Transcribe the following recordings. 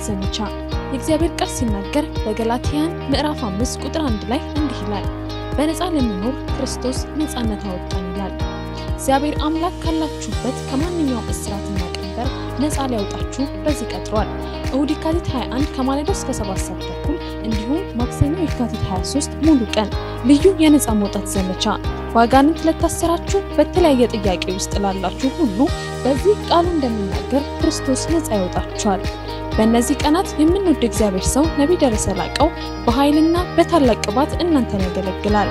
ዘመቻ የእግዚአብሔር ቃል ሲናገር በገላትያን ምዕራፍ 5 ቁጥር 1 ላይ እንዲህ ይላል፣ በነፃ ለሚኖር ክርስቶስ ነፃነት አወጣን ይላል። እግዚአብሔር አምላክ ካላችሁበት ከማንኛውም እስራትና ቀንበር ነፃ ሊያወጣችሁ በዚህ ቀጥሯል። እሁድ የካቲት 21 ከማለዳው እስከ 7 ሰዓት ተኩል እንዲሁም ማክሰኞ የካቲት 23 ሙሉ ቀን ልዩ የነፃ መውጣት ዘመቻ በአጋንንት ለታሰራችሁ በተለያየ ጥያቄ ውስጥ ላላችሁ ሁሉ በዚህ ቃሉ እንደሚናገር ክርስቶስ ነፃ ያወጣችኋል። በእነዚህ ቀናት የምንወድ እግዚአብሔር ሰው ነቢይ ደረሰ ላቀው በኃይልና በታላቅ ቅባት እናንተን ያገለግላል።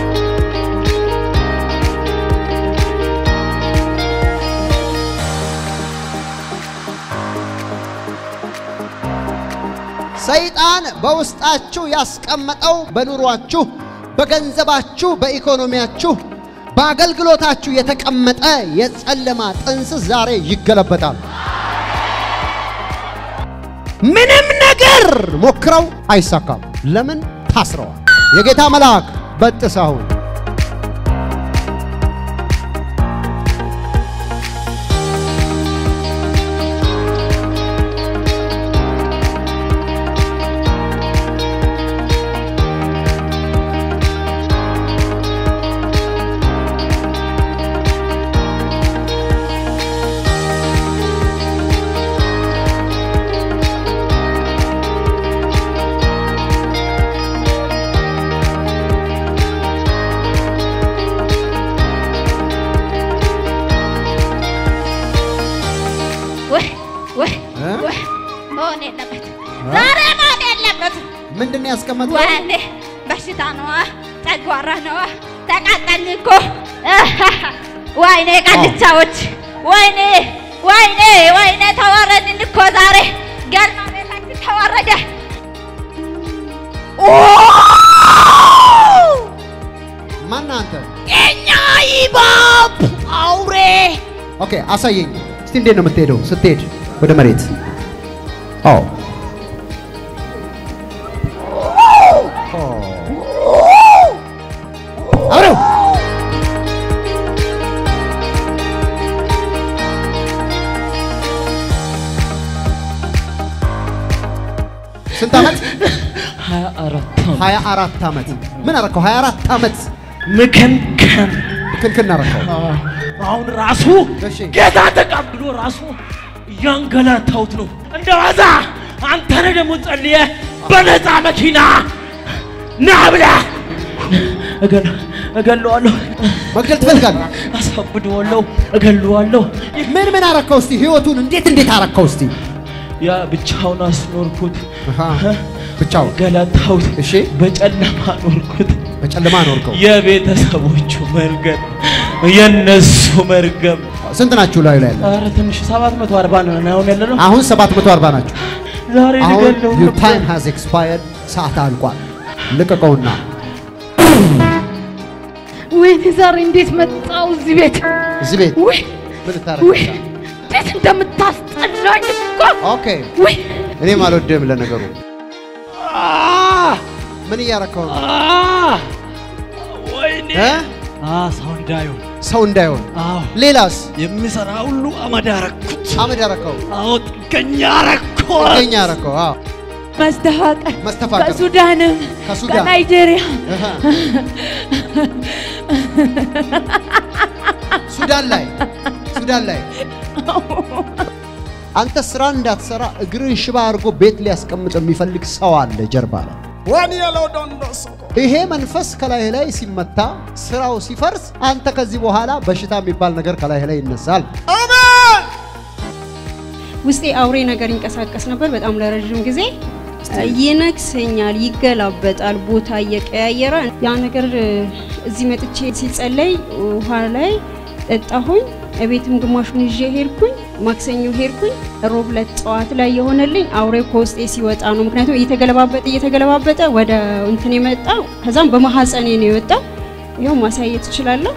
ሰይጣን በውስጣችሁ ያስቀመጠው በኑሯችሁ፣ በገንዘባችሁ፣ በኢኮኖሚያችሁ፣ በአገልግሎታችሁ የተቀመጠ የጨለማ ጥንስስ ዛሬ ይገለበጣል። ምንም ነገር ሞክረው አይሳካም። ለምን? ታስረዋል። የጌታ መልአክ በጥስ አሁን ወይ ወይ እ? ወይ መሆን የለበት ዛሬ መሆን የለበት። ምንድን ነው ያስቀመጠው? ወይኔ በሽታ ነዋ፣ ጨጓራ ነዋ፣ ተቃጠልን እኮ ወይኔ ቃልቻዎች፣ ወይኔ ወይኔ ወይኔ ተዋረድን እኮ ዛሬ ገርማ ቤታችን ተዋረደ። ማን አንተ? የኛ ይባብ አውሬ ኦኬ አሳየኝ እስቲ። እንዴት ነው የምትሄደው? ስትሄድ ወደ መሬት። አዎ አብረው ስንት ዓመት? ሀያ አራት ዓመት ሀያ አራት ዓመት። ምን አረከው? ሀያ አራት ዓመት ምክንከን ክንክን አረከው። አሁን ራሱ እሺ። ጌታ ተቀብሎ ራሱ እያንገላታሁት ነው። እንደ ዋዛ አንተ ነህ ደግሞ ጸልየ በነፃ መኪና ና ብለህ እገል እገለዋለሁ፣ መግደል ትፈልጋለህ? አሳብደዋለሁ፣ እገለዋለሁ። ምን ምን አረከው? እስቲ ህይወቱን እንዴት እንዴት አረከው? እስቲ ያ ብቻውን አስኖርኩት፣ አሃ፣ ብቻውን ገላታሁት፣ እሺ። በጨለማ ኖርኩት። በጨለማ ኖርከው። የቤተሰቦቹ መርገም የነሱ መርገም ስንት ናችሁ ላዩ ላይ ያለ? ኧረ ትንሽ 740 ነው አሁን ያለ ነው። አሁን 740 ናችሁ። ዛሬ አሁን ልገለው your ነበር። time has expired ሰዓት አልቋል። ልቀቀውና ወይኔ ዛሬ እንዴት መጣው እዚህ ቤት? እዚህ ቤት ውይ ምን ልታረግ ውይ መጣህ? እንዴት እንደምታስጠላኝ እኮ ኦኬ ውይ እኔም አልወድም ለነገሩ። ምን እያረከው ነው? አ! ወይኔ እ? ሰው እንዳይሆን ሰው እንዳይሆን። አዎ ሌላስ የሚሰራ ሁሉ አመድ አረኩት። አመድ ያረከው አዎ ጥገኛ አረኩት። ጥገኛ ያረከው። አዎ መስተፋቀር መስተፋቀር ከሱዳንም ከሱዳን ከናይጄሪያ እህ። ሱዳን ላይ ሱዳን ላይ አንተ ስራ እንዳትሰራ እግርን ሽባ አድርጎ ቤት ሊያስቀምጥ የሚፈልግ ሰው አለ ጀርባ ላይ። ይሄ መንፈስ ከላይ ላይ ሲመታ ስራው ሲፈርስ፣ አንተ ከዚህ በኋላ በሽታ የሚባል ነገር ከላይ ላይ ይነሳል። ውስጤ አውሬ ነገር ይንቀሳቀስ ነበር በጣም ለረዥም ጊዜ ይነክሰኛል፣ ይገላበጣል፣ ቦታ እየቀያየረ ያ ነገር እ፣ እዚህ መጥቼ ሲጸለይ ውሃ ላይ ጠጣሁኝ። እቤትም ግማሹን ይዤ ሄድኩኝ። ማክሰኞ ሄድኩኝ። ሮብ ዕለት ጠዋት ላይ የሆነልኝ አውሬው ከውስጤ ሲወጣ ነው። ምክንያቱም እየተገለባበጠ እየተገለባበጠ ወደ እንትን የመጣ ከዛም በማሐፀኔ ነው የወጣው። ይኸው ማሳየት እችላለሁ።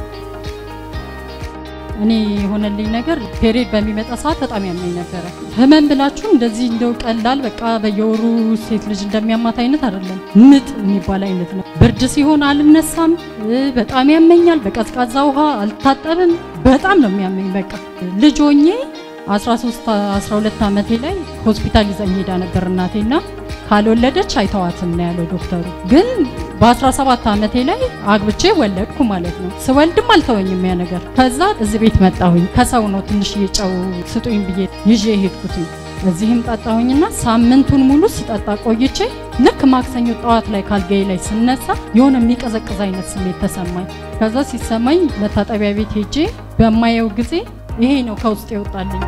እኔ የሆነልኝ ነገር ፔሬድ በሚመጣ ሰዓት በጣም ያመኝ ነበረ። ህመም ብላችሁ እንደዚህ እንደው ቀላል በቃ በየወሩ ሴት ልጅ እንደሚያማት አይነት አይደለም። ምጥ የሚባል አይነት ነው። ብርድ ሲሆን አልነሳም፣ እ፣ በጣም ያመኛል። በቀዝቃዛ ውሃ አልታጠብም። በጣም ነው የሚያመኝ። በቃ ልጅ ሆኜ 13 12 ዓመቴ ላይ ሆስፒታል ይዘኝ ሄዳ ነበር እናቴና ካልወለደች አይተዋትም ነው ያለው ዶክተሩ። ግን በ17 ዓመቴ ላይ አግብቼ ወለድኩ ማለት ነው። ስወልድም አልተወኝም ያ ነገር። ከዛ እዚህ ቤት መጣሁኝ። ከሰው ነው ትንሽ ጨው ስጡኝ ብዬ ይዤ ሄድኩትኝ። እዚህም ጠጣሁኝና ሳምንቱን ሙሉ ስጠጣ ቆይቼ ልክ ማክሰኞ ጠዋት ላይ ካልጋዬ ላይ ስነሳ የሆነ የሚቀዘቅዝ አይነት ስሜት ተሰማኝ። ከዛ ሲሰማኝ መታጠቢያ ቤት ሄጄ በማየው ጊዜ ይሄ ነው ከውስጥ ይወጣልኝ።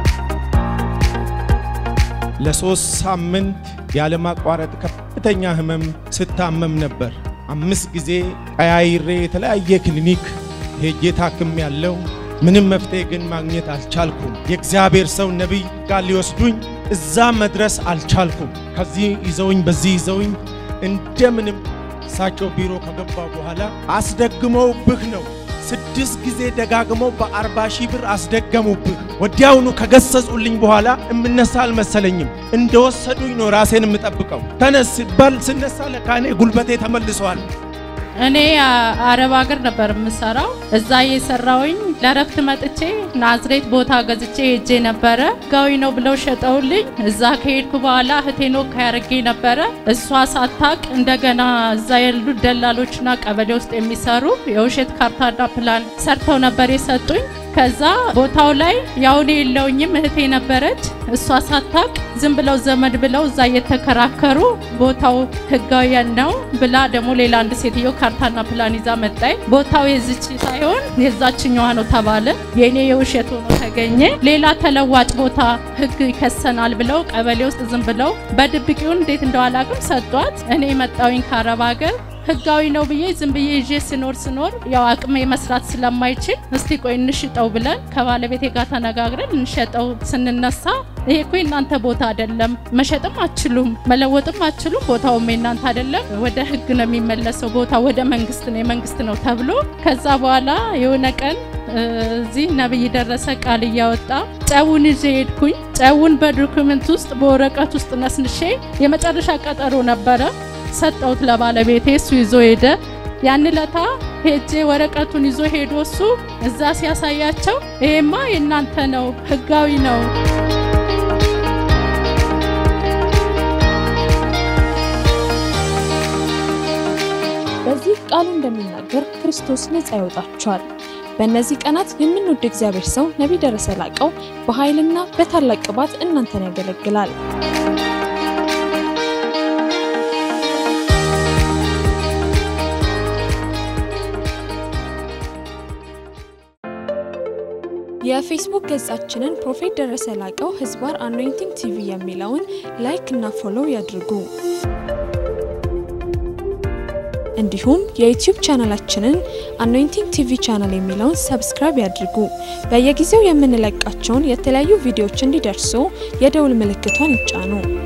ለሶስት ሳምንት ያለማቋረጥ ከፍተኛ ህመም ስታመም ነበር። አምስት ጊዜ ቀያይሬ የተለያየ ክሊኒክ ሄጄ ታክም ያለው ምንም መፍትሄ ግን ማግኘት አልቻልኩም። የእግዚአብሔር ሰው ነቢይ ጋር ሊወስዱኝ እዛ መድረስ አልቻልኩም። ከዚህ ይዘውኝ በዚህ ይዘውኝ እንደምንም እሳቸው ቢሮ ከገባ በኋላ አስደግመውብህ ነው ስድስት ጊዜ ደጋግመው በአርባ ሺህ ብር አስደገሙብህ። ወዲያውኑ ከገሰጹልኝ በኋላ እምነሳ አልመሰለኝም። እንደወሰዱኝ ነው ራሴን የምጠብቀው። ተነስ በል ስነሳ ለካኔ ጉልበቴ ተመልሷል። እኔ አረብ ሀገር ነበር የምሰራው። እዛ የሰራውኝ ለረፍት መጥቼ ናዝሬት ቦታ ገዝቼ ሄጄ ነበረ። ህጋዊ ነው ብለው ሸጠውልኝ። እዛ ከሄድኩ በኋላ እህቴን ወካ ያደርጌ ነበረ። እሷ ሳታቅ እንደገና እዛ ያሉት ደላሎችና ቀበሌ ውስጥ የሚሰሩ የውሸት ካርታና ፕላን ሰርተው ነበር የሰጡኝ። ከዛ ቦታው ላይ ያው እኔ የለውኝም እህቴ ነበረች። እሷ ሳታቅ ዝም ብለው ዘመድ ብለው እዛ እየተከራከሩ ቦታው ህጋዊያን ነው ብላ ደግሞ ሌላ አንድ ሴትዮ ካርታና ፕላን ይዛ መጣይ። ቦታው የዝች ሳይሆን የዛችኛዋ ነው ተባለ። የእኔ የውሸት ሆኖ ተገኘ። ሌላ ተለዋጭ ቦታ ህግ ይከሰናል ብለው ቀበሌ ውስጥ ዝም ብለው በድብቂውን እንዴት እንደዋላቅም ሰጧት። እኔ መጣውኝ ከአረብ ሀገር ህጋዊ ነው ብዬ ዝም ብዬ ይዤ ስኖር ስኖር ያው አቅሜ መስራት ስለማይችል እስቲ ቆይ እንሽጠው ብለን ከባለቤቴ ጋር ተነጋግረን እንሸጠው ስንነሳ ይሄ እኮ የእናንተ ቦታ አይደለም፣ መሸጥም አችሉም፣ መለወጥም አችሉም፣ ቦታውም የእናንተ አይደለም፣ ወደ ህግ ነው የሚመለሰው፣ ቦታ ወደ መንግስት ነው የመንግስት ነው ተብሎ ከዛ በኋላ የሆነ ቀን እዚህ ነብይ ደረሰ ቃል እያወጣ ጨውን ይዤ ሄድኩኝ። ጨውን በዶክመንት ውስጥ በወረቀት ውስጥ ነስንሼ የመጨረሻ ቀጠሮ ነበረ ሰጠውት ለባለቤቴ። እሱ ይዞ ሄደ። ያን ለታ ሄጄ ወረቀቱን ይዞ ሄዶ እሱ እዛ ሲያሳያቸው ይሄማ የእናንተ ነው፣ ህጋዊ ነው። በዚህ ቃሉ እንደሚናገር ክርስቶስ ነፃ ያወጣቸዋል። በእነዚህ ቀናት የምንወድ እግዚአብሔር ሰው ነቢይ ደረሰ ላቀው በኃይልና በታላቅ ቅባት እናንተን ያገለግላል። የፌስቡክ ገጻችንን ፕሮፌት ደረሰ ላቀው ህዝባር አኖይንቲንግ ቲቪ የሚለውን ላይክ እና ፎሎው ያድርጉ። እንዲሁም የዩቲዩብ ቻናላችንን አኖይንቲንግ ቲቪ ቻናል የሚለውን ሰብስክራይብ ያድርጉ። በየጊዜው የምንለቃቸውን የተለያዩ ቪዲዮዎች እንዲደርሱ የደውል ምልክቷን ይጫኑ።